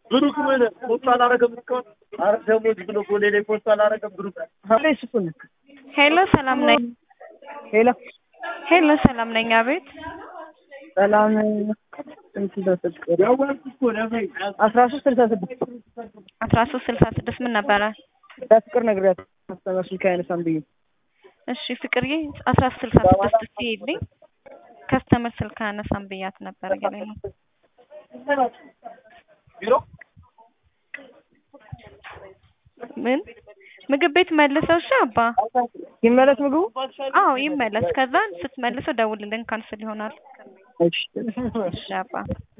ብሩክ ምን ፖስት አላረገም እስካሁን? ኧረ ደሞዝ ብሎ ጎሌ ላይ ፖስት አላረገም ብሩክ። ስኩን ሄሎ ሰላም ነኝ። ሄሎ ሄሎ ሰላም ነኝ። አቤት ሰላም ስንት ደረሰች? አስራ ሶስት ስልሳ ስድስት አስራ ሶስት ስልሳ ስድስት ምን ነበረ? ለፍቅር ነግሬያት ከስተመር ስልክ አይነሳም ብዬ እሺ ፍቅርዬ አስራ ሶስት ስልሳ ስድስት ሲሄድልኝ ከስተመር ስልክ አነሳም ብያት ነበር እያለኝ ነው። ቢሮ ምን ምግብ ቤት መልሰው እሺ አባ ይመለስ ምግቡ። አዎ ይመለስ። ከዛ ስትመልሰው ደውልልን ካንስል ይሆናል። እሺ እሺ አባ